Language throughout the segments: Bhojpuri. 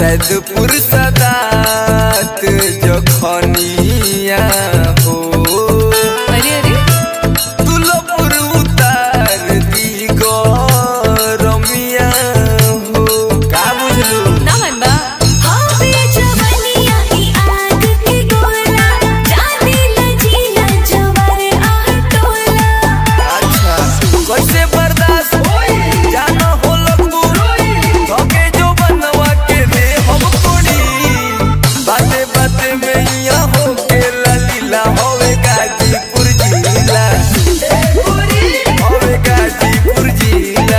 सैदपुर सदात जखनिया हो अरे अरे तुलपुर उतार दी गरमिया हो का बुझलू ना मन बा हवे जवनिया ई आग के गोला जाने लजीला जवर आह टोला अच्छा कैसे बर्दाश्त होई जानो हो लगबू धोके जो बनवा के दे हम कोड़ी बाते बाते में यहाँ हो के ललीला होवे गाजीपुर जिला होवे गाजीपुर जिला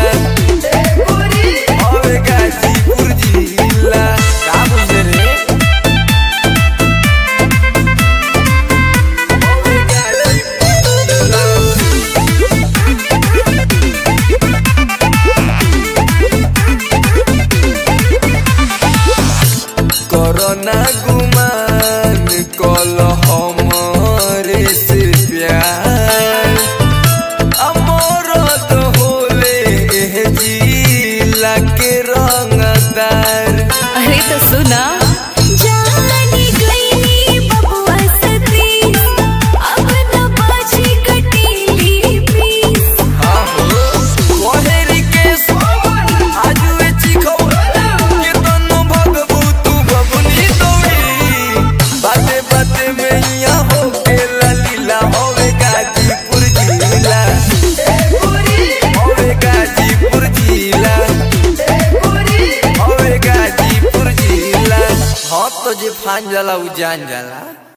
होवे गाजीपुर जिला का बुझे रे होवे गाजीपुर जिला कोरोना गुमान कल हमरे से प्यार अमर तो होले एह जिला के रंगदार अरे तो सुना जानी गईनी बबुआ सती अब न बाजी कटीली पीस हाँ हो कोहेरी के सोवन आजुए चिखो के तनु भगबू तू बबुनी दौड़ी बाते बाते में यहाँ हो के ललीला होवे गाजीपुर जिला होवे गाजीपुर जिला होवे गाजीपुर जिला हाँ तो जे फान जाला उ जान जाला